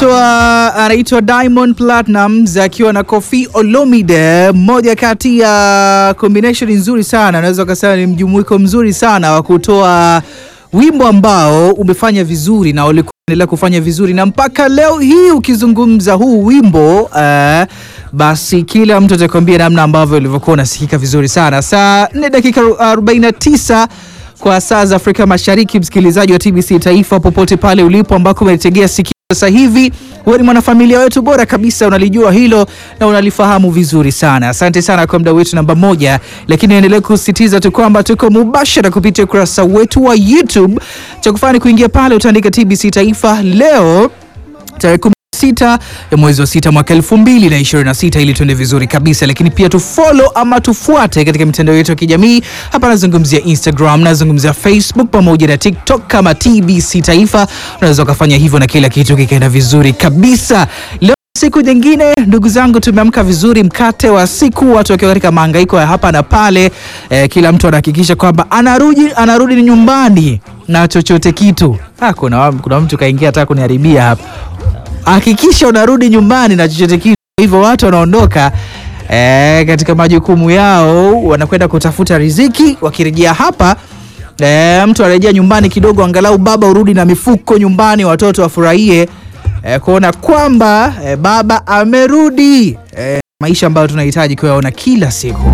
anaitwa anaitwa Diamond Platnumz akiwa na Koffi Olomide, mmoja kati ya combination nzuri sana, naweza kusema ni mjumuiko mzuri sana wa kutoa wimbo ambao umefanya vizuri na ulikuwa unaendelea kufanya vizuri na mpaka leo hii ukizungumza huu wimbo uh, basi kila mtu atakwambia namna ambavyo ulivyokuwa unasikika vizuri sana. Saa 4 dakika 49 kwa saa za Afrika Mashariki, msikilizaji wa TBC Taifa, popote pale ulipo ambako umenitegea sikio sasa hivi, wewe ni mwanafamilia wetu bora kabisa, unalijua hilo na unalifahamu vizuri sana. Asante sana kwa muda wetu namba moja, lakini endelee kusisitiza tu kwamba tuko mubashara kupitia ukurasa wetu wa YouTube. Cha kufanya ni kuingia pale, utaandika TBC Taifa leo tarehe sita ya mwezi wa sita mwaka elfu mbili na ishirini na sita ili tuende vizuri kabisa, lakini pia tufollow ama tufuate katika mitandao yetu ya kijamii. Hapa nazungumzia Instagram, nazungumzia Facebook pamoja na TikTok kama TBC Taifa. Unaweza ukafanya hivyo na kila kitu kikaenda vizuri kabisa. Leo siku nyingine, ndugu zangu, tumeamka vizuri, mkate wa siku, watu wakiwa katika mahangaiko ya hapa na pale. Eh, kila mtu anahakikisha kwamba anarudi anarudi nyumbani na chochote kitu. Ah, kuna, kuna mtu kaingia hata kuniharibia hapa hakikisha unarudi nyumbani na chochote kitu. Hivyo watu wanaondoka e, katika majukumu yao, wanakwenda kutafuta riziki. Wakirejea hapa e, mtu anarejea nyumbani kidogo, angalau baba urudi na mifuko nyumbani, watoto wafurahie e, kuona kwamba e, baba amerudi. E, maisha ambayo tunahitaji kuyaona kila siku.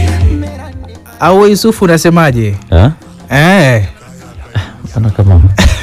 Au Yusufu, unasemaje? Ah? Eh. Ana kama